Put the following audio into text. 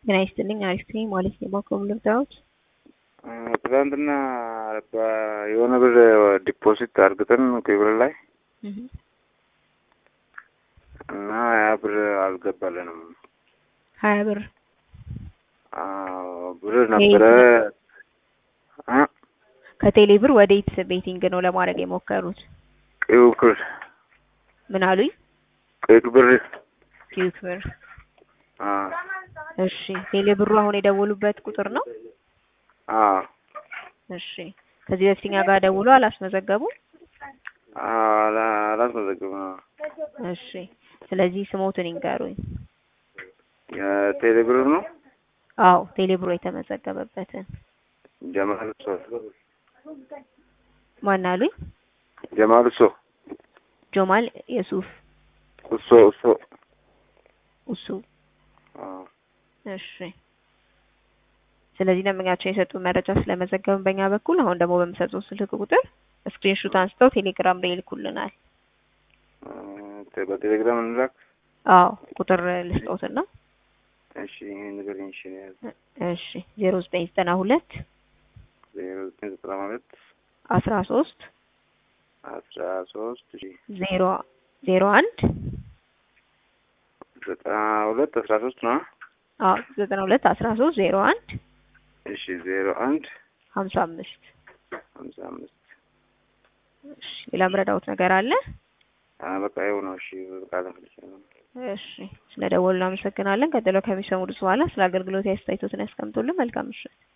ጤና ይስጥልኝ አሪፍ ነኝ ማለት ነው። ባንኮም ልርዳዎት? ትናንትና የሆነ ብር ዲፖዚት አድርገን ክብር ላይ እና ያ ብር አልገባልንም። ሀያ ብር ብር ነበረ እ ከቴሌ ብር ወደ ኢትስ ቤቲንግ ነው ለማድረግ የሞከሩት። ቀዩ ብር ምን አሉኝ? ቀዩ ብር ኪዩክ ብር። አ እሺ ቴሌ ብሩ አሁን የደወሉበት ቁጥር ነው? አ እሺ ከዚህ በፊት እኛ ጋር ደውሎ አላስመዘገቡም? አላ አላስመዘግብም። እሺ ስለዚህ ስሞትን ይንገሩኝ። የቴሌ ብር ነው አዎ ቴሌ ብሩ የተመዘገበበትን ጀማል ሶ ማን አሉኝ? ጀማል ሶ ጆማል የሱፍ እሶ እሶ እሱ አ እሺ ስለዚህ ደንበኛቸው የሰጡ መረጃ ስለመዘገብን በእኛ በኩል አሁን ደግሞ በሚሰጡት ስልክ ቁጥር ስክሪንሹት አንስተው ቴሌግራም ላይ ይልኩልናል። በቴሌግራም እንላክ። አዎ ቁጥር ልስጦትና እሺ ይሄን ነገር እሺ እሺ ዜሮ ዘጠኝ ዘጠና ሁለት ዜሮ ዘጠኝ ዘጠና ሁለት አስራ ሶስት አስራ ሶስት እሺ ዜሮ ዜሮ አንድ ዘጠና ሁለት አስራ ሶስት ነው። አዎ ዘጠና ሁለት አስራ ሶስት ዜሮ አንድ እሺ ዜሮ አንድ ሀምሳ አምስት ሀምሳ አምስት እሺ ሌላ ምረዳውት ነገር አለ? በቃ ይኸው ነው። እሺ በቃ ለፈልቻለሁ። እሺ ስለ ደወሉ እናመሰግናለን። ቀጥሎ ከሚሰሙት በኋላ ስለ አገልግሎት አስተያየቶትን ያስቀምጡልን። መልካም ምሽት።